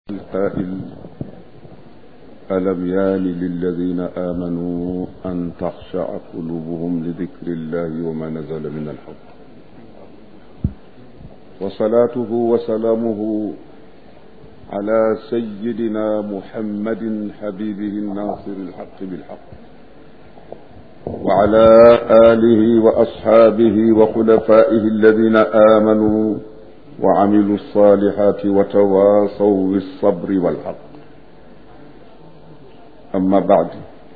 القائل ألم يان للذين آمنوا أن تخشع قلوبهم لذكر الله وما نزل من الحق وصلاته وسلامه على سيدنا محمد حبيبه الناصر الحق بالحق وعلى آله وأصحابه وخلفائه الذين آمنوا وعملوا الصالحات وتواصوا بالصبر والحق amma baad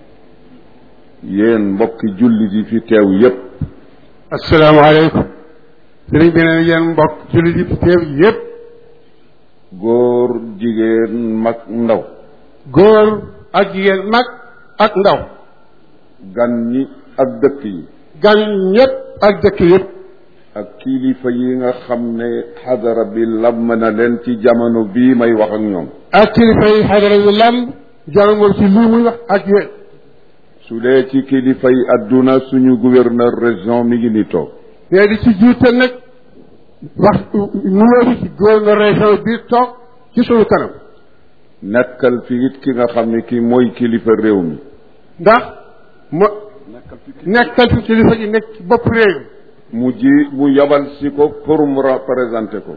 yéen mbokki jullit yi fi teew yépp asalaamaaleykum sëriñ bi ne yéen mbokk jullit yi fi teew yépp góor jigéen mag ndaw góor ak jigéen mag ak ndaw gan ñi ak dëkk yi gan ñépp ak dëkk yépp ak kilifa yi nga xam ne xadara bi lam na leen ci jamono bii may wax ak ñoom ak kilifa yi xadara yu lam jamono ci lii muy wax ak yéen su dee ci kilifa yi adduna suñu gouverneur région mi ngi ni toog nee di ci jiite nag wax numéro ci gouverneur région bi toog ci suñu kanam nekkal fi it ki nga xam ne ki mooy kilifa réew mi ndax mo nekkal fi kilifa gi nekk ci bopp réew mu ji mu yabal si ko pour mu représenter ko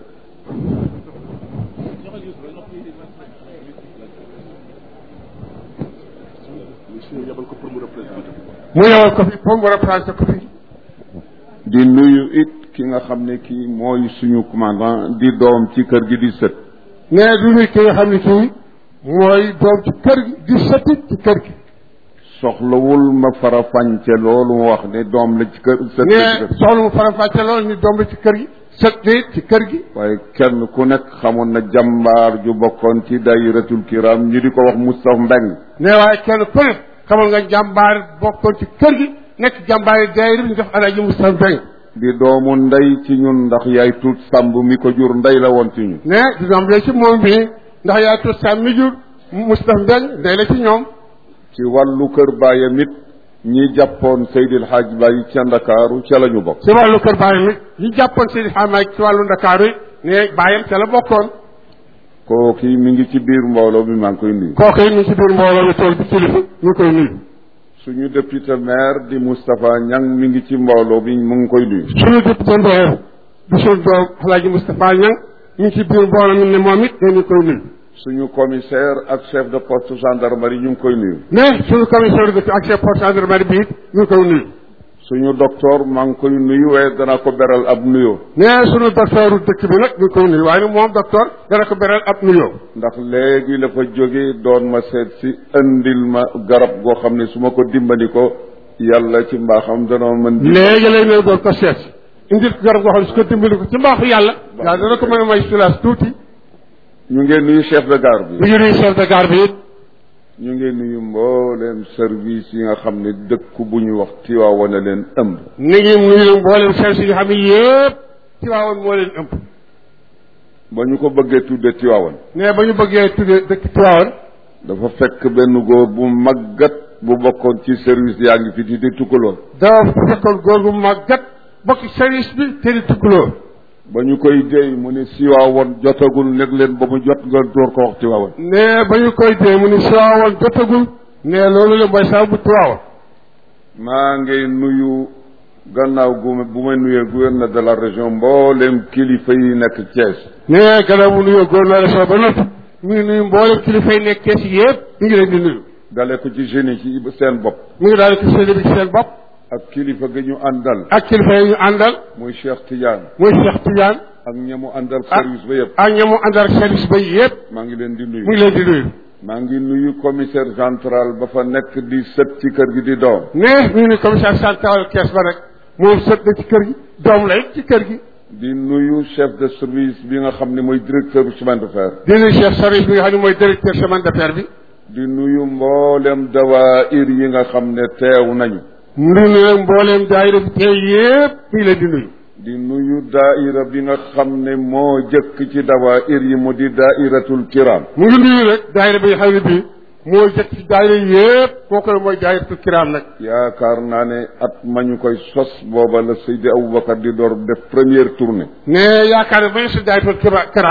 mu yebal ko fi pour mu représenté ko fi di nuyu it ki nga xam ne kii mooy suñu commandant di doom ci kër gi di sët nee du nuyu ki nga xam ne kii mooy doom ci kër gi di sëtit ci kër gi soxlawul ma fara fànce loolu mu wax ne doom la ci kër sët nee soxla mu faram-fàcce loolu ni doom la ci kër gi sët ci kër gi waaye kenn ku nekk xamoon na jàmbaar ju bokkoon ci dayiratul kiram ñu di ko wax Moustapha Mbeng nee waaye kenn ku ne xamal nga jàmbaar bokkoon ci kër gi nekk jàmbaar yi daayira bi ñu def alaaji Moustapha Mbeng di doomu ndey ci ñun ndax yaay tuut sàmb mi ko jur ndey la woon ci ñun ne di doom la ci moom bii ndax yaay tuut sàmb mi jur Moustapha Mbeng ndey la ci ñoom ci wàllu kër baayam it ñi jàppoon Seydil Hadj Baye ca Ndakaaru ca la ñu bokk ci wàllu kër baayam it ñi jàppoon Seydi Xamaay ci wàllu Ndakaaru it ne baayam ca la bokkoon kooki mi ngi ci biir mbooloo mi maa ngi koy nuyu kooku it mi ngi ci biir mbooloo mi tool bi kilifa ñu ngi koy nuyu suñu député maire di Moustapha Niang mi ngi ci mbooloo bi mu ngi koy nuyu suñu député maire di suñu doom Alaaji Moustapha Niang mi ngi ci biir mbooloo mi ne moom it ne ñu ngi koy nuyu suñu commissaire ak chef de poste gendarmerie ñu ngi koy nuyu ne suñu commissaire de ak chef poste gendarmerie bi it ñu ngi koy nuyu suñu docteur maa ngi koy nuyu waaye dana ko beral ab nuyoo ne suñu docteur dëkk bi nag ñu ngi koy nuyu waaye nag moom docteur dana ko beral ab nuyoo ndax léegi la fa jóge doon ma seet si indil ma garab goo xam ne su ma ko dimbali ko yàlla ci mbaaxam danoo mën di léegi lay ne doon ko seet indil ko garab goo xam ne su ko dimbali ko ci mbaaxu yàlla yàlla dana ko mën a may sulaas tuuti ñu ngeen nuyu chef de gare bi mi ngi nuyu chef de gare bi it ñu ngi nuyu mbooleem service yi nga xam ne dëkk bu ñu wax Tiwaawan leen ëmb ni ngi nuyu mboolem service yi nga xam ne yëpp Tiwaawan moo leen ëmb ba ñu ko bëggee tudde Tiwaawan ne ba ñu bëggee tudde dëkk Tiwaawan dafa fekk benn góor bu màggat bu bokkoon ci service yaa ngi fi di di tukkaloo dafa fekkoon góor gu màggat bokk service bi te di tukkaloo ba ñu koy déy mu ne Tiwaawan jotagul nekk leen ba mu jot nga door ko wax Tiwaawan ne ba ñu koy dee mu ni Tiwaawan jotagul ne loolu la mooy saa bu Tiwaawan maa ngi nuyu gannaaw gu bu may nuyee gouverneur de la région mboolem kilifa yi nekk Thiès ne gannaaw bu nuyoo gouverneur région ba noppi mu ngi nuyu mboolem kilifa yi nekk Thiès yëpp ñu ngi leen di nuyu dale ko ci jeunes yi ci seen bopp mu ngi daal di ko bi ci seen bopp ak kilifa gi ñu àndal ak kilifa yi ñu àndal muy Cheikh Tidiane muy Cheikh Tidiane ak ñamu àndal service ba yëpp ak ñamu àndal service ba yëpp maa ngi leen di nuyu mu ngi leen di nuyu maa ngi nuyu commissaire central ba fa nekk di sët ci kër gi di doom ne ñu ngi commissaire central Thiès ba rek moom sët na ci kër gi doom la it ci kër gi di nuyu chef de service bi nga xam ne mooy directeur bu chemin de fer di nuyu chef service bi nga xam ne mooy directeur chemin de fer bi di nuyu mboolem dawaayir yi nga xam ne teew nañu mu ngi nuyu mbooleem daayira bi tey yëpp mi ngi leen di nuyu di nuyu daaira bi nga xam ne moo jëkk ci dawaayir yi mu di daairatul kiram mu ngi nuyu rek daayira bi nga xam ne bii moo jëkk ci daayira yëpp kooku mooy daayiratul kiram nag yaakaar naa ne at ma ñu koy sos booba la Seydi Aboubacar di door def première tournée ne yaakaar ne ba ñu si daayiratul kiram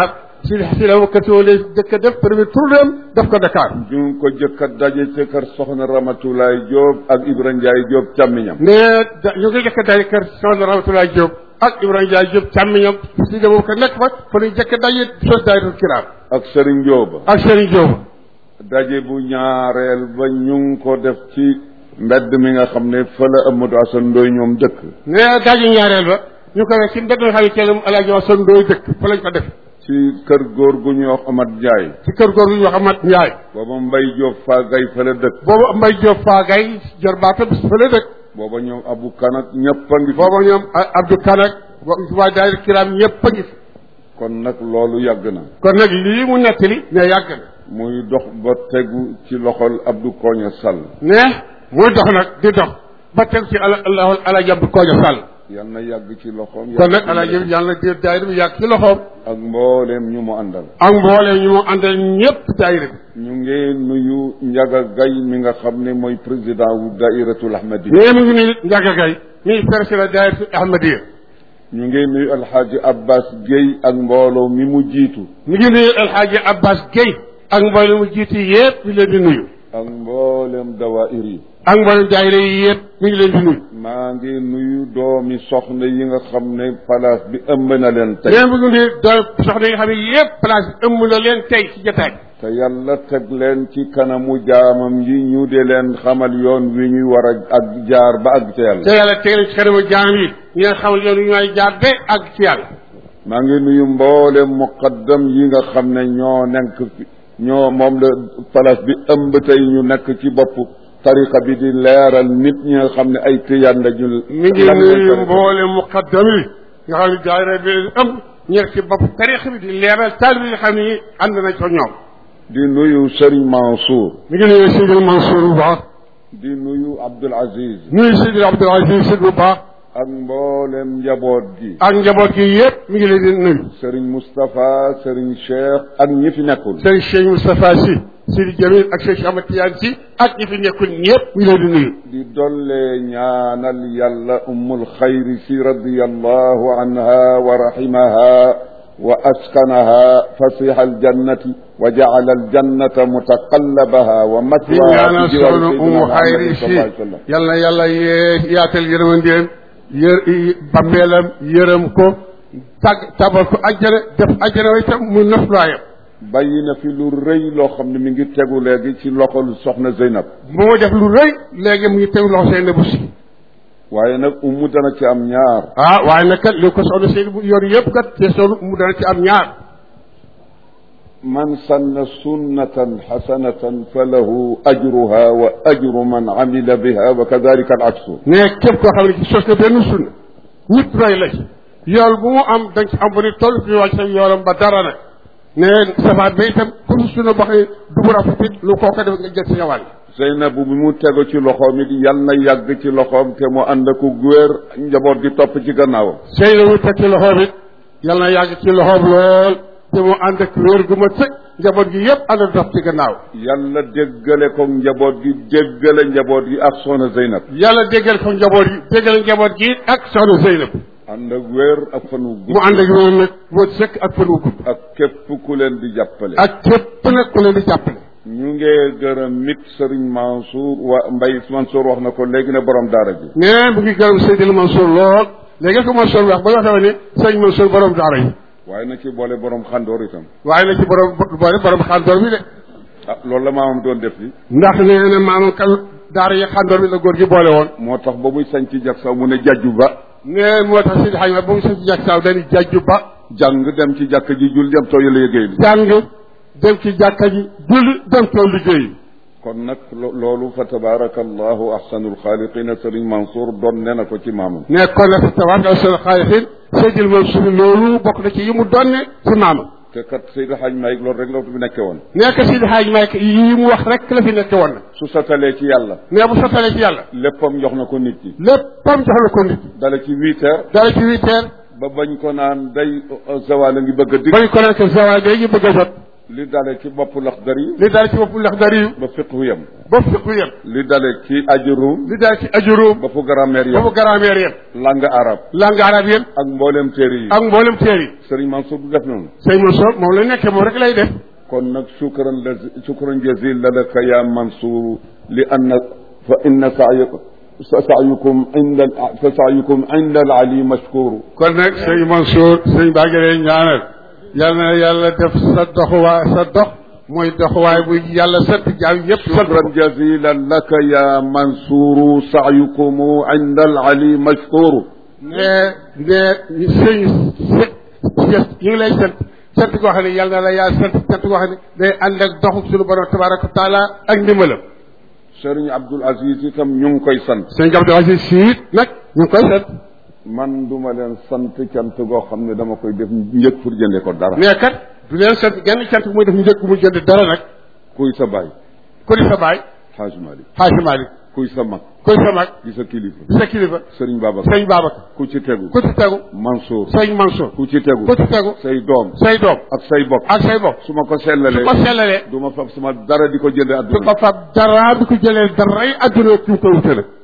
si si la Bakar Si wala jëkk a def premier tournéem def ko Dakar ñu ngi ko jëkk a daje ci kër soxna Ramatulaay Jóob ak Ibra Njaay Jóob càmmiñam mais da ñu ngi jëkk a daje kër soxna Ramatulaay Diop ak Ibrahima Ndiaye Diop càmmiñam si la Bakar nekk fa fa lañ jëkk a daje sos daayiratul kiraam ak Sëriñ Jóoba ak Serigne Diop daje bu ñaareel ba ñu ngi ko def ci mbedd mi nga xam ne fa la Amadou Assane Ndoye ñoom dëkk mais daje ñaareel ba ñu ko def ci mbedd nga xam ne teelum Alaaji Asan Ndooy dëkk fa lañ ko def ci kër góor gu ñuy wax Amat Njaay ci kër góor gu ñu wax Amat Ndiaye booba Mbay Jóob faa gay fa la dëkk boobu Mbay Diop Faagay jarbaatam fa la dëkk booba ñoom Abu Kanak ñëpp a ngi fi boobu ñoom Abdou Kanak waa daayira kiraam ñëpp a ngi fi kon nag loolu yàgg na kon nag lii mu nettali ne yàgg na muy dox ba tegu ci loxol Abdou Koña Sall ne muy dox nag di dox ba teg ci ala ala Alaaji Abdou Kooja Sall yal na yàgg ci loxoom kon nag Alaaji yàlla na di daayira bi yàgg ci loxoom ak mbooleem ñu mu àndal ak mbooleem ñu mu àndal ñëpp daayira bi ñu ngi nuyu Njaga Gay mi nga xam ne mooy président wu dairatul ahmadi nee mu ngi nuyu Njaga Gay mi président daayira Ahmadiya ñu ngi nuyu alxaaji Abbas Guèye ak mbooloo mi mu jiitu mi ngi nuyu El Hadji Abbas Guèye ak mboolem mu jiitu yëpp mi ngi leen di nuyu ak mboolem dawaayir yi ak mboolem daayira yi yëpp mi ngi leen di nuyu maa ngi nuyu doomi soxna yi nga xam ne place bi ëmb na leen tey nee mu ngi nuyu doon soxna yi nga xam ne yëpp place bi ëmb na leen tey ci jotaay te yàlla teg leen ci kanamu jaamam yi ñu de leen xamal yoon wi ñuy war a ak jaar ba ak ca yàlla te yàlla teg leen ci xanamu jaam yi ñu leen xamal yoon wi ñooy jaar ba ak ci yàlla maa ngi nuyu mboolem muqaddam yi nga xam ne ñoo nekk fi ñoo moom la place bi ëmb tey ñu nekk ci bopp tariqa bi di leeral nit ñi nga xam ne ay tiyaan la ñu mi ngi nuyu mboolem muqaddam yi nga xam ne daayira bi leen ëmb ñu nekk ci bopp tariqa bi di leeral taal bi nga xam ne ànd nañ ko ñoom di nuyu Serigne Mansour mi ngi nuyu Sidi Mansour bu baax di nuyu Abdoul Aziz nuyu Sidi Abdoul Aziz Sidi bu baax ak mboolem njaboot gi ak njaboot gi yëpp mi ngi leen di nuyu Serigne Moustapha Serigne Cheikh ak ñi fi nekkul sëriñ Cheikh Moustapha Sy Sidi Jamil ak Cheikh Ahmad Tidiane Sy ak ñi fi nekkul ñëpp mi ngi leen di nuyu di dolle ñaanal yàlla ummul xayri si radiyallahu anha wa rahimaha wa askanaha fasiha aljannati wa jaala aljannata mutaqallabaha wa di matwaha ñaanal fi jiwaari soxna Umu Xayri Seydina Muhammad sallallahu alayhi wa si sallam yal na yàlla yee yaatal yërmandeem yër bammeelam yërëm ko tàgg tabal ko ajjana def ajjana wa itam mu noflaayam bàyyi na fi lu rëy loo xam ne mi ngi tegu léegi ci loxol soxna Zeynab moo def lu rëy léegi mu ngi tegu loxo seen bu si waaye nag ummu dana ci am ñaar ah waaye nag kat li ko soxna seen bu yor yëpp kat te soxna mu dana ci am ñaar man sanna sunnatan xasanatan fa lahu ajruha wa ajru man amila biha wa kadalika al aksu ne képp koo xam ne ci sos na benn sunna ñëpp roy la ci yool bu mu am dañ ci am bu ni toll fi wàcc sa yoolam ba dara nag ne safaat ba itam ku fi sunna boo xam ne du mu rafet lu koo ko def nga jël si wàll Zeynabu bi mu tego ci loxoom it yal na yàgg ci loxoom te mu ànd ak góor njaboot gi topp ci gannaawam sëy la mu teg ci loxoom it yal na yàgg ci loxoom lool te mu ànd ak wér gu ma sëg njaboot gi yëpp ànd dox ci gannaaw yàlla déggale ko njaboot gi déggale njaboot gi ak soxna Zeynab yàlla déggal ko njaboot gi déggal njaboot gi ak soxna Zeynab ànd ak wér ak fan wu mu gudd ànd ak wér nag boo sëkk ak fan wu gudd ak képp ku leen di jàppale ak képp nag ku leen di jàppale ñu ngee gërëm nit Serigne Mansour wa Mbay Mansour wax na ko léegi ne borom daara ji nee mu ngi gërëm Seydil Mansour lool léegi ko Mansour wax ba nga xam ne sëñ Mansour borom daara yi waaye na ci boole borom xandoor itam waaye na ci borom boole borom xandoor bi de ah loolu la maamam doon def li ndax nee na maamam kan daara yi xandoor bi la góor gi boole woon moo tax ba muy sañ ci jag saw mu ne jajju ba nee moo tax Seydi Hadj ba mu sañ ci jàkk saaw dañuy jàjju ba jàng dem ci jàkk ji jul dem tooy liggéey li jàng dem ci jàkka ji julli dem tool liggéey kon nag lo- loolu fa tabarakallahu ahsanul xaaliqina Serigne Mansour doon ne na ko ci maamam ne kon nag tabaaraka seen xaalixin Seydil Mansour loolu bokk na ci yi mu donne ci maamam te kat Seydi Hadj Malick loolu rek la fi nekke woon nekk Seydi Hadj Malick yi mu wax rek la fi nekk woon na su satalee ci yàlla mais bu sottalee ci yàlla léppam jox na ko nit ñi léppam jox na ko nit ñi dala ci huit heures dara ci huit heures ba bañ ko naan day zawal a ngi bëgg a dig bañ ko nekk zawaay day ñu bëgg a jot li dale ci bopp laxdar yi li daal ci bopp Laxdari yu ba fiqhu yem ba fiqu yem li dale ci ajurum li daal ci ajuróom ba fu grammaire ba yem fu grammaire yem langue arabe langue arabe yem ak mboolem téere yi ak mboolem teer yi sëriñ Mansour du def noonu sëñ Mansour moom la nekkee moom rek lay def kon nag shukran la shukran jazil laka ya Mansour li anna fa inna sa'yakum sa sa'yukum inda fa sa'yukum inda al-ali mashkur kon nag sëñ Mansour sëñ baa ngi lay ñaanal yal na yàlla def sa doxuwaay sa dox mooy doxuwaay bu yàlla sant jaam yëpp sant shukran jazilan laka ya Mansour sa'yukum inda al-ali mashkur ne ne sëñ yi ngi lay sant sant koo xam ne yal na la yaa sant sant koo xam ne day ànd ak doxu suñu borom tabaraka wa taala ak ndimbalam Sëriñ Abdul Aziz itam ñu ngi koy sant sëñ Abdou Aziz siit nag ñu ngi koy sant man duma leen sant cant goo xam ne dama koy def njëkk pour jënde ko dara mais kat du leen sant genn cant bu muy def njëkk mu jënd dara nag kuy sa baay ku di sa baay Haaj Malik Xaaji Malik kuy sa mag ku di sa mag di sa kilifa di sa kilifa Sëriñ Babacar sëñ Babacar ku ci tegu ku ci tegu Mansour sëñ Mansour ku ci tegu ku ci tegu say doom say doom ak say bokk ak say bokk su ma ko su sellalee ko sellalee du ma fab suma dara di ko jënde su adduna ko fab dara du ko jëlee daray adduna ci ko wute nag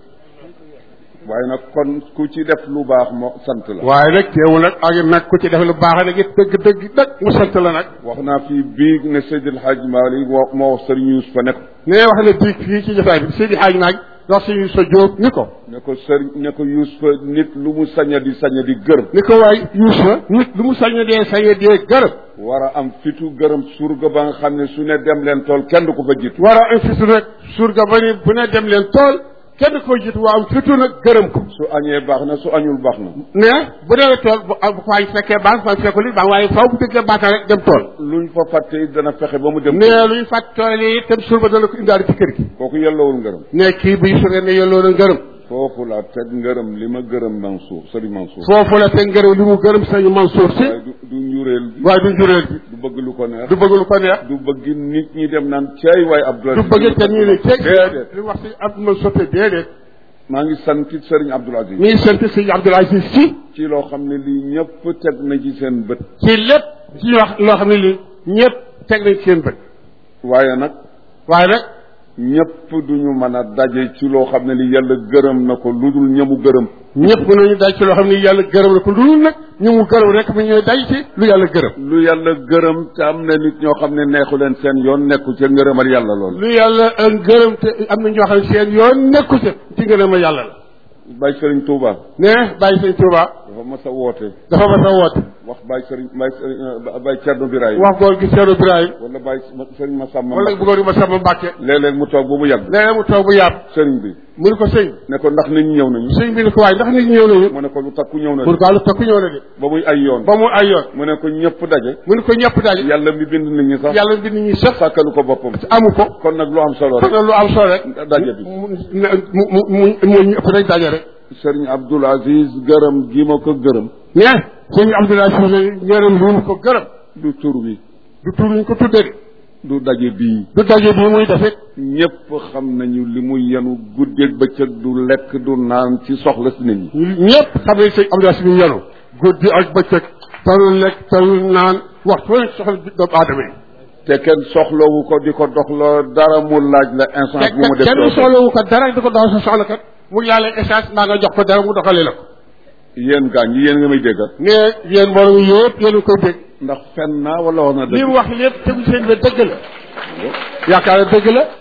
waaye nag kon ku ci def lu baax moo sant la waaye nag teewul nag ak nag ku ci def lu baax nag it dëgg dëgg dëgg mu sant la nag wax naa fii biig ne Seydil Hadj Malick moo moo wax Sëriñ Yuusufa ne ko nee wax na diig fii ci jotaay bi Seydi Hadj Maag wax si sa jóob ni ko ne ko sëriñ ne ko Yuusufa nit lu mu saña di saña di gërëm ni ko waay Yuusufa nit lu mu sañ dee sañ dee gërëm war a am fitu gërëm surga ba nga xam ne su ne dem leen tool kenn du ko fa jiitu war a am fitu nag surga ba ni bu ne dem leen tool kenn ko jiitu waa am fitu nag gërëm ko su añee baax na su añul baax na ne bu dee tool bu bu ko añ fekkee baax fa fekkul it baax waaye faw bu dëggee baax rek dem tool luñ fa fàtte it dana fexe ba mu dem ne luy fàtt tool yi itam surba dana ko indaale ci kër gi kooku yellowul ngërëm ne kii buy surga ne yelloo na ngërëm foofu la teg ngërëm li ma gërëm Mansour Sëriñ Mansour foofu la te ngërëm li mu gërëm sëñ Mansour si waaye du du njuréel bi waaye du njureel bi du bëgg lu ko neex du bëgg lu ko neex du bëgg nit ñi dem naan cey waaye Abdoul du Aziz bëgg te ñu ne ceeg déedéet li wax si ab ma sotte déedéet maa ngi santit Sëriñ Abdoul Aziz mi ngi sant sëñ Abdoul Aziz si ci loo xam ne lii ñëpp teg na ci seen bët ci lépp ci wax loo xam ne li ñëpp teg nañ ci seen bët waaye nag waaye nag ñëpp duñu mën a daje ci loo xam ne li yàlla gërëm na ko lu dul ñamu gërëm ñëpp nañu daj ci loo xam ne yàlla gërëm la ko lu nag ñu mu gërëm rek mu ñooy daj ci lu yàlla gërëm lu yàlla gërëm te am na nit ñoo xam ne neexu leen seen yoon nekku ca ngërëmal yàlla lool lu yàlla gërëm te am na ñoo xam ne seen yoon nekku ca ci ngërëm yàlla la Baye Sëriñ Touba ne bàyyi sëñ Tuuba dafa mas a woote dafa ma sa woote wax Baye Sëriñ Baye Sëriñ Baye Cerno Birahim wax góor gi Seeru Ibrahima wala Baye Sëriñ Masamba wala bu góor gi ma sama Mbàkke léeg-léeg mu toog ba mu yàgg léeg mu toog bu yàpp sëriñ bi mu ne ko sëñ ne ko ndax nit ñi ñëw nañu sëñ bi ne ko waaye ndax nit ñi ñëw nañu mu ne ko lu takku ñëw na pour que lu takku ñëw na de ba muy ay yoon ba mu ay yoon mu ne ko ñëpp daje mu ne ko ñëpp daje yàlla mi bind nit ñi sax yàlla bi nit ñi sax sàkkalu ko boppam amu ko kon nag lu am solo kon rek nag lu am solo rek daje bi mu mu mu mu ñu ëpp rek daje rek sëriñ Abdoul Aziz gërëm gi ma ko gërëm mais sëñ Abdoulaye Sow ngërëm lu mu ko gërëm du tur wi du tur ñu ko tuddee de du daje bii du daje bii muy def it ñëpp xam nañu li muy yenu guddeeg bëccëg du lekk du naan ci soxla si nit ñi ñëpp xam ne sëñ Abdoulaye Sow yenu guddi ak bëccëg talul lekk talul naan waxtu wala soxla doomu aadama yi te kenn soxlawu ko di ko doxloo dara mu laaj la instant bu mu def kenn soxlawu ko dara di ko dox sa soxla kat mu yàlla essence mbaa nga jox ko dara mu doxalee la ko yéen gaañ yi yéen nga may déggal ne yéen mbooloo mi yëpp yéen a koy dégg ndax fen naa wala wax na li dëgg mu wax lépp tegu seen ba dëgg la yaakaar na dëgg la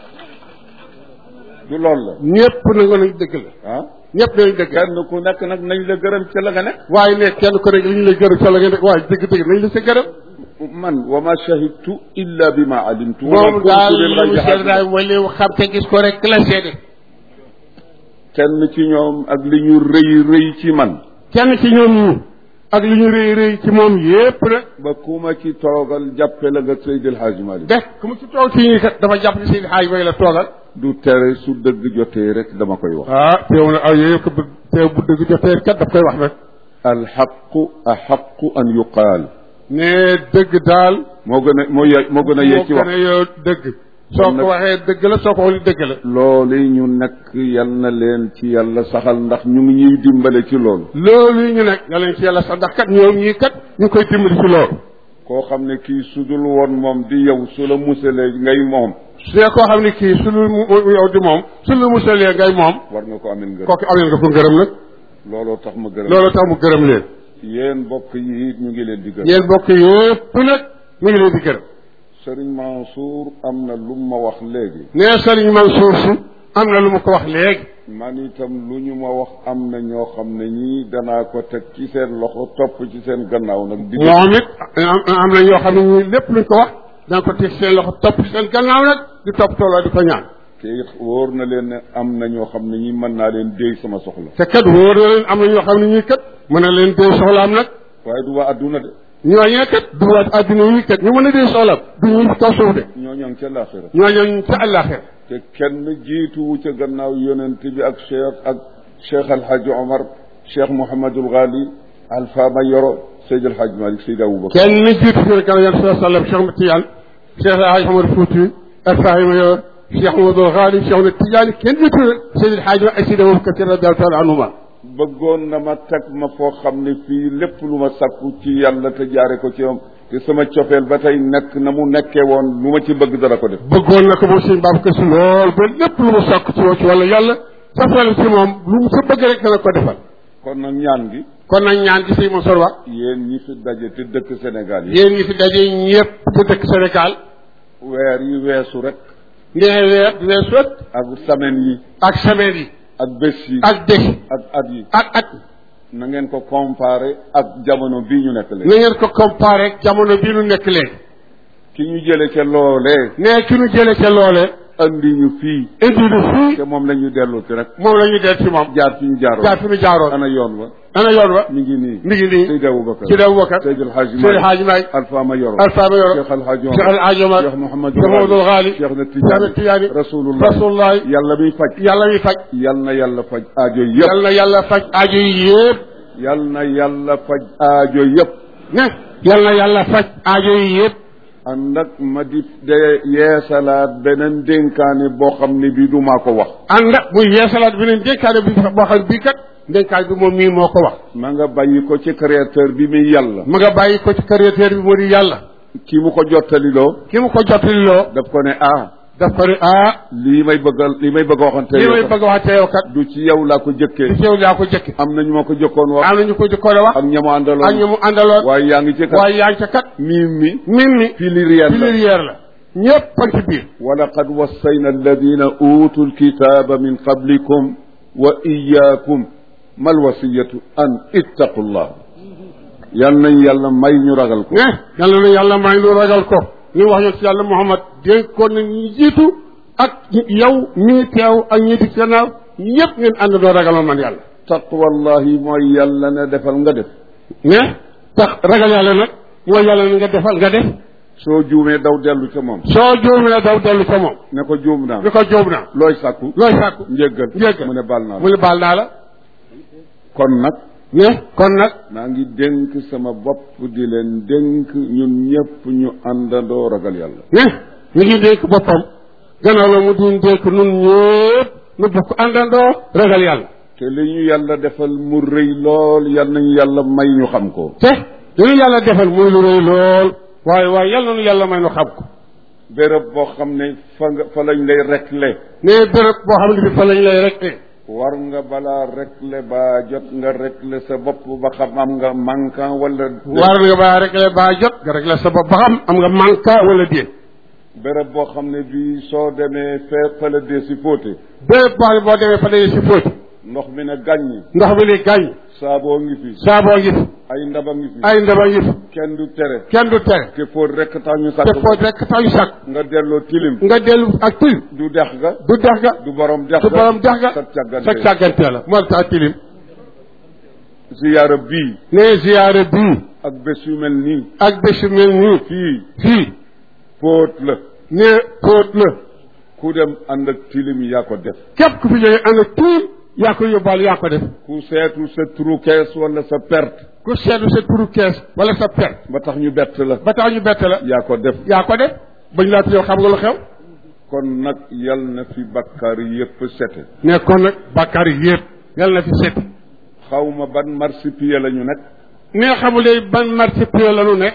du loolu la ñëpp nangu nañ dëgg la ah ñëpp nañ dëgg kenn ku nekk nag nañ la gërëm ca la nga nekk waaye ne kenn ko rek li ñu lay gërëm sa la nga nekk waaye dëgg dëgg nañ la sa gërëm man wa ma shahidtu illa bi ma alimtu wa ma moom kuntu daal lil li mu ghaybi seet daal hafiz. mooy li mu xam te gis ko rek la seede kenn ci ñoom ak li ñu rëy rëy ci man kenn ci ñoom ñu ak li ñu rëy rëy ci moom yépp nag ba ku ma ci toogal jàppe la nga Seydil Hadji Malick def ku mu ci toog ci ñi kat dafa jàpp ni seen xaaj way la toogal du tere su dëgg jotee rek dama koy wax ah teew na aw yooyu ko bëgg teew bu dëgg jotee kat daf koy wax nag alxaqu axaqu an yuqaal ne dëgg daal moo gën a moo ye moo gën a yee ci moo wax gën a yow dëgg soo ko waxee dëgg la soo ko waxee dëgg la loolu ñu nekk yal na leen ci yàlla saxal ndax ñu ngi ñuy dimbale ci loolu loolu ñu nekk nga leen ci yàlla sax ndax kat ñoom ñii kat ñu koy dimbali ci loolu koo xam ne kii sudul woon moom di yow su la musalee ngay moom su dee koo xam ne kii su lu mu yow di moom su lu musalee ngay moom war nga ko amel ngërëm kooku amee nga ko ngërëm nag looloo tax ma gërëm loolu tax mu gërëm leen yéen mbokk yi it ñu ngi leen di gërëm yéen bokk yëpp nag mu ngi leen di gërëm Sëriñ Mansour am na lu ma wax léegi nee Sëriñ Mansour si am na lu mu ko wax léegi man itam lu ñu ma wax am na ñoo xam ne ñii danaa ko teg ci seen loxo topp ci seen gannaaw nag di moom it am am na ñoo xam ne ñii lépp luñ ko wax danga ko teg seen loxo topp seen gannaaw nag di topp tooloo di ko ñaan te it wóor na leen ne am na ñoo xam ne ñi mën naa leen déy sama soxla te kat wóor na leen am na ñoo xam ne ñii kat mën na leen dee soxlaam nag waaye du waa adduna de ñooñee kat du waat adduna yi kat ñu mën a dee soxlaam du ñu kaw suuf de ñoo ñoo ngi ca laaxira ñooñu ca àllaaxira te kenn jiituwu ca gannaaw yonent bi ak cheikh ak cheikh alhaji omar cheikh mouhamadul ghali alfa ma yoro seyd alhaj malik seyd aboubacar kenn jiitu fi kan yan sa sallam Cheikh Ahmad Tidiane Cheikh Alhaji Omar Fouti Alfahima Yor Cheikh Mamadou Ghali Cheikh Ahmad Tidiane kenn jiitu Seydi Alhaji ak Seydi Aboubacar radiyallahu taala anhuma bëggoon na ma teg ma foo xam ne fii lépp lu ma sakku ci yàlla te jaare ko ci moom te sama cofeel ba tey nekk na mu nekkee woon lu ma ci bëgg dara ko def bëggoon na ko moom sëñ Babacar Si lool ba lépp lu mu sokk ci ci wala yàlla safeel ci moom lu mu sa bëgg rek dana ko defal kon nag ñaan gi kon nag ñaan gi sëñ Mansour wax yéen ñi fi daje te dëkk Sénégal yi yéen ñi fi daje ñëpp ci dëkk Sénégal weer yi weesu rek nee weer weesu rek ak semaine yi ak semaine yi ak bés yi ak dëkk ak at yi ak at na ngeen ko comparé ak jamono bii ñu nekk léegi na ngeen ko comparé ak jamono bii nu nekk léegi ki ñu jële ca loolee nee ki nu jële ca loole andi ñu fii indi nu fii te moom la ñu dellu ci rek moom la ñuy del ci moom jaar fi ñu jaaroon jaar fi nu jaaroon ana yoon wa ana yoon wa mi ngi nii mi ngi nii Seydi Aboubacar Seydi Aboubacar Seydi El Hadji Seydi Hadji Malick Alpha ma yoro Alpha ma yoro Cheikh El Hadji Cheikh Omar El Hadji Omar Cheikh Mouhamadou Cheikh Mouhamadou Ghali Cheikh na Cheikh na Tidiane Tidiane Rasulullah Rasulullah yàlla miy faj yàlla mi faj yal na yàlla faj aajo yëpp yàlla na yàlla faj aajo yi yëpp yal na yàlla faj aajo yëpp ne yàlla na yàlla faj aajo yi yëpp ànd ak ma di de yeesalaat beneen dénkaane boo xam ne bii du maa ko wax ànd ak muy yeesalaat beneen dénkaane bi boo xam bii kat dénkaan bi moom mii moo ko wax ma nga bàyyi ko ci créateur bi muy yàlla ma nga bàyyi ko ci créateur bi moo di yàlla ki mu ko jottaliloo ki mu ko jottaliloo daf ko ne ah daf ko ne ah lii may bëgg a lii may bëgg a waxante li yow may kat bëgg a wax te yow kat du ci yow laa ko jëkkee ci yow laa ko jëkk am na ñu ma ko jëkkoon wax am na ñu ko jëkkoon a wax ak ñamu ak ñu àndaloon mu àndaloon waaye yaa ngi ci kat waaye yaa ngi ca kat miim mi min mi pluriel la pluriel la ñëpp a ci biir wa laqad wassayna alladina utu lkitaba min qablikum wa iyakum mal wasiyatu an ittaqu llah yal nañ yàlla may ñu ragal ko ne yàlla na yàlla may nu ragal ko ñu wax yoon si yàlla Muhammad dénkoon na ñi jiitu ak yow ñii teew ak ñii di gannaaw ñëpp ngeen ànd doo ragaloon man yàlla taqwallahi mooy yàlla ne defal nga def ne tax ragal yàlla nag mooy yàlla na nga defal nga def soo juumee daw dellu ca moom soo juumee daw dellu ca moom ne ko juum naa ni ko jóob naa looy sàkku looy sàkku njéggal njéggal mu ne baal naa mu la ne baal naa la kon nag ne kon nag maa ngi dénk sama bopp di leen dénk ñun ñëpp ñu àndandoo ragal yàlla ne ñu ngi dénk boppam gannaaw la mu di dénk nun ñëpp nu bokk àndandoo ragal yàlla te li ñu yàlla defal mu rëy lool yal nañu yàlla may ñu xam ko te li ñu yàlla defal muy lu rëy lool waaye waaye yàlla nu yàlla may nu xam ko béréb boo xam ne fa nga fa lañ lay rekle ne béréb boo xam ne bi fa lañ lay rek war nga balaa rekle ba jot nga rekle sa bopp ba xam am nga manquant wala war nga baa rek la baa jot nga rek la sa bopp ba xam am nga manka wala déet béréb boo xam ne bii soo demee fee fa la dee si fóote béréb boo xam ne boo demee fa dañee si fóoti ndox mi ne gàññi ndox mi ni gàññ saaboo ngi fi saaboo ngi fi ay ndaba ngi fi ay ndaba ngi fi kenn du tere kenn du tere te fóot rek tax ñu te sàkk fóot rek tax ñu sàkk nga delloo tilim nga dellu ak tilim du dex ga du dex ga du borom dex du ga borom dex ga sa càggante sa càggante la moo tax tilim ziyaara bii ne ziyaare bii ak bés yu mel nii ak bés yu mel nii fii fii fóot la ne fóot la ku dem ànd ak tilim yaa ko def képp ku fi jógee ànd ak tilim yaa ko yóbbaal yaa ko def ku seetu sa trou kees wala sa perte ku seetlu sa turu kees wala sa per ba tax ñu bett la ba tax ñu bett la yaa ko def yaa ko def bañ laa yow xam nga lu xew kon nag yal na fi bakkaar yépp sete ne kon nag bàkkaar yi yëpp yàlla na fi set xaw ma ban marsipiye la ñu nekk ne xamulee ban marché pied la nu nekk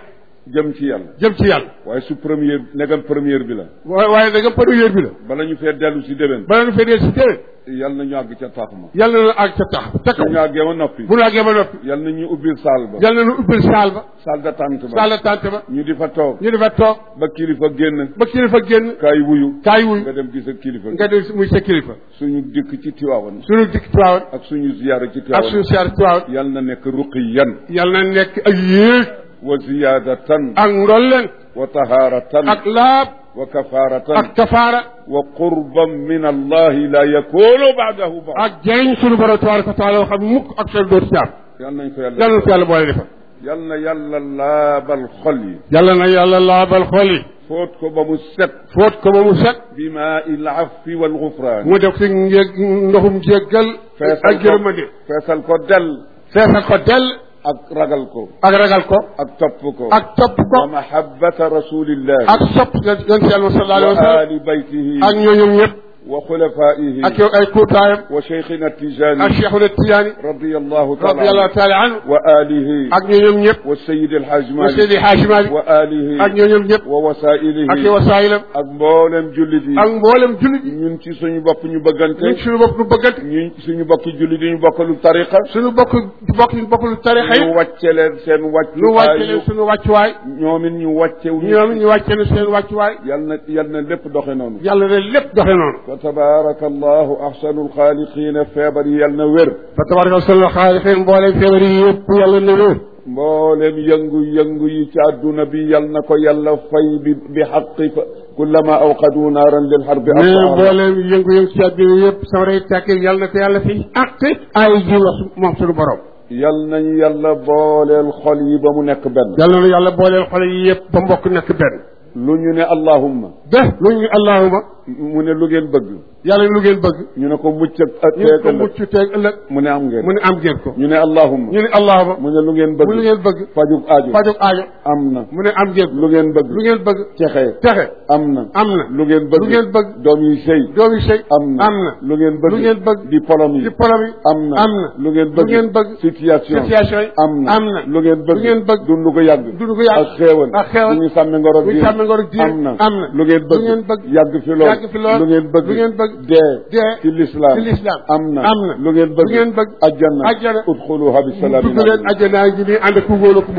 jëm ci yàlla jëm ci yàlla waaye su première negam première bi la waaye waaye da nga première bi la bala ñu fee dellu si déwén bala nu fee dee si téere yàlla na ñu àgg ca taax ma yàlla na àgg ca tax ca kaw su ñu àggee ma noppi bu nu àggee ba noppi yàlla na ñu ubbil saal ba yàlla na nu ubbil saal ba saal d'attente ba saal la tànt ba ñu di fa toog ñu defa toog ba kilifa génn ba kilifa génn kaay wuyu kaay wuy nga dem gis ak kilifa nga dem muy sa kilifa suñu dikk ci Tiwaawan suñu dikk Tiwaawan ak suñu ziyaara ci ak Tiwaawan suñu siyaar Tiwaawan yàlla na nekk ruqiyan yàlla na nekk ak yéeg wa ziyaadatan ak ndolleen wa tahaaratan ak laab wa kafaaratan ak kafaara wa qurban min allahi la yakunu baadahu ba ak jëriñ suñu borom tabaraka wa taala yoo xam ne mukk ak seen dootu caab yàlla nañ ko yàlla yàlla na ko yàlla boole defal yàlla na yàlla laabal xol yi yàlla na yàlla laabal xol yi fóot ko ba mu set fóot ko ba mu set bi maa il afwi wal gufraan mu def si njég ndoxum jéggal feesal ak ko yërmande feesal ko del feesal ko dell ak ragal ko ak ragal ko ak topp ko ak topp ko wa mahabbata rasulillahi ak sopp yonent yàlla sallallahu alayhi wa wa sallam ali baytihi ak ñooñom ñëpp wa xulafaihi ak yow ay kuutaayam wa cheikhina ak tijani Cheikhuna Tijaani radiyallahu taala radiyallahu anhu taala anhu wa alihi ak ñooñom ñëpp wa sayid alhaj wa malik Seydi Haaji Maalik wa alihi ak ñooñom ñëpp wa wasailihi ak i wasaayilam ak mboolem jullit yi ak mboolem jullit yi ñun ci suñu bopp ñu bëggante ñun suñu bopp nu bëggante ñun suñu bokki jullit yi ñu bokkalu tariqa suñu bokk bokk ñu bokk lu tarixa yi ñu wàcce leen seen wàccu lu wàcce leen suñu wàccuwaay ñoom it ñu wàcce wu ñoom ñu wàcce leen seen wàccuwaay yal na yal na lépp doxe noonu yàlla ne lépp doxe noonu fa tabaraka allahu ahsanu alxaaliqina feebar yi yal na wér fa tabaraka solo xaalixin mboolem feebar yi yëpp yàlla ne wér mboolem yëngu-yëngu yi ci àdduna bi yal na ko yàlla fay bi bi xaqi fa kullama awqadu naaran lil xarbi mais asaaha mboolem yëngu-yëngu ci àddina yëpp sawara yi tàkk yàlla na ko yàlla fi àq ay ji wax moom suñu borom yal nañu yàlla booleel xol yi ba mu nekk benn yàlla na yàlla booleel xale yi yëpp ba mbokk nekk benn lu ñu ne allahumma de lu ñu allahuma mu ne lu ngeen bëgg yàlla lu ngeen bëgg ñu ne ko mucc ak ñu ne ko teegal mucc teeg ëllëg mu ne am ngeen mu ne am ngeen ko ñu ne allahumma ñu ne allahuma mu ne lu ngeen mu lu bëgg ngeen bëgg fajug aajo fajog aajo am na mu ne am ngeen ko lu ngeen bëgg lu ngeen bëgg cexe texe am na am na lu ngeen bëgg lu ngeen bëgg doom yi sëy doomi sëy am na am na lu ngeen bëgg lu ngeen bëgg diplôme yi ci problème yi am na am na lu ngeen lu bëgg ngeen bëgg situation situation yi am na am na lu ngeen bëgg lu ngeen bëgg dund ko yàgg dund ko yàgg ak xéewal ak xéewal bu ñu sàmme ngor ak bu ñu diine sàmme ngor ak diine am na am na lu ngeen bëgg lu ngeen bëgg yàgg fi lool yàgg fi lool lu ngeen bëgg lu ngeen bëgg dee dee ci lislaam ci lislaam am na am na lu ngeen bëgg lu ngeen bëgg ajjana ajjana udxuluha bi salaamin dugg leen àjjanaa ngi nii ànd ak ku góor ak ku mu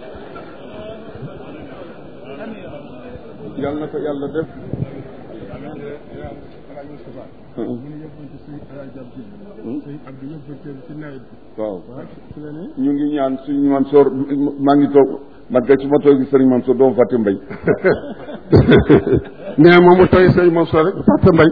yàlla na ko yàlla def waaw ñu ngi ñaan suñu Mansoor maa ngi toog man kay su ma toogee sëriñ Mansoor doomu fàtte mbay nee moom mu toy sëñ moom soo rek fàtte mbay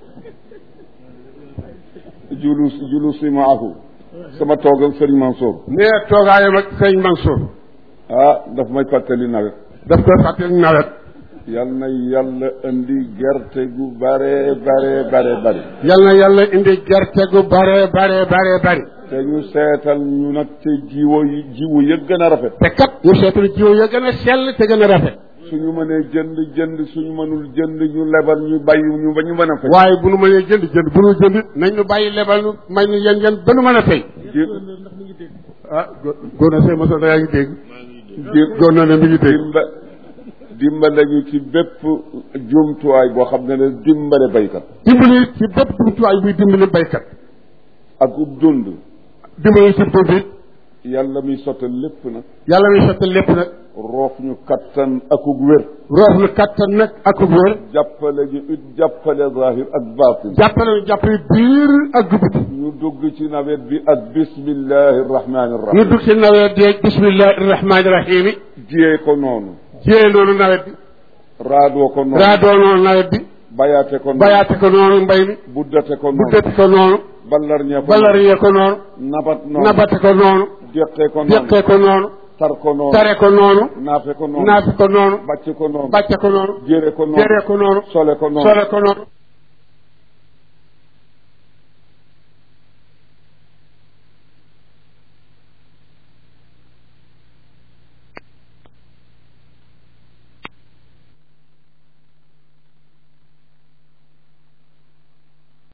julus julusi maahu sama toog ak sëriñ Mansoor nee toogaayam ak sëñ Mansour ah daf may fàttali nawet daf koy fàttali nawet yal na yàlla indi gerte gu bare bare bare bare yal na yàlla indi gerte gu bare bare bare bare te ñu seetal ñu nag te jiwo yi jiwu ya gën a rafet te kat ñu seetlu jiw ya gën a sell te gën a rafet suñu mënee jënd jënd suñu mënul jënd ñu lebal ñu bàyyi ñu ba ñu mën a fay waaye bu nu mënee jënd jënd bu nu jënd nañ nu bàyyi lebal nu may nu yen yen ba nu mën a fay ah góor na sëñ Mansour da yaa ngi dégg góor na ne mi ngi dégg dimba dimbale ñu ci bépp jumtuwaay boo xam ne ne dimbale baykat dimbali ci bépp jumtuwaay buy dimbali baykat ak ub dund dimbali ci dund it yàlla muy sottal lépp nag yàlla muy sottal lépp nag roof ñu kattan akug wér roof nu kattan nag ak wér jàppale ñu it jàppale zahir ak baatin jàppale nu jàppale biir ak dugub ñu dugg ci nawet bi ak bismillahi rahmani ñu rahim dugg ci nawet bi bismillahi rahmaani rahim yi jiyee ko noonu jiyee noonu nawet bi raadoo ko noonu raadoo noonu nawet bi bayaate ko noonu bayaate ko noonu mbay mi buddate ko bu noonu dëpp ko noonu ballarñee ko balariyee ko noonu noonu nabat noonu nabate ko noonu déqee ko noonu jeqee ko noonu tar ko noonu tare ko noonu naafe ko noonu naafi ko noonu bàcc ko noonu bàcce ko noonu jëre ko noonu jëree ko noonu sole ko noonu sole ko noonu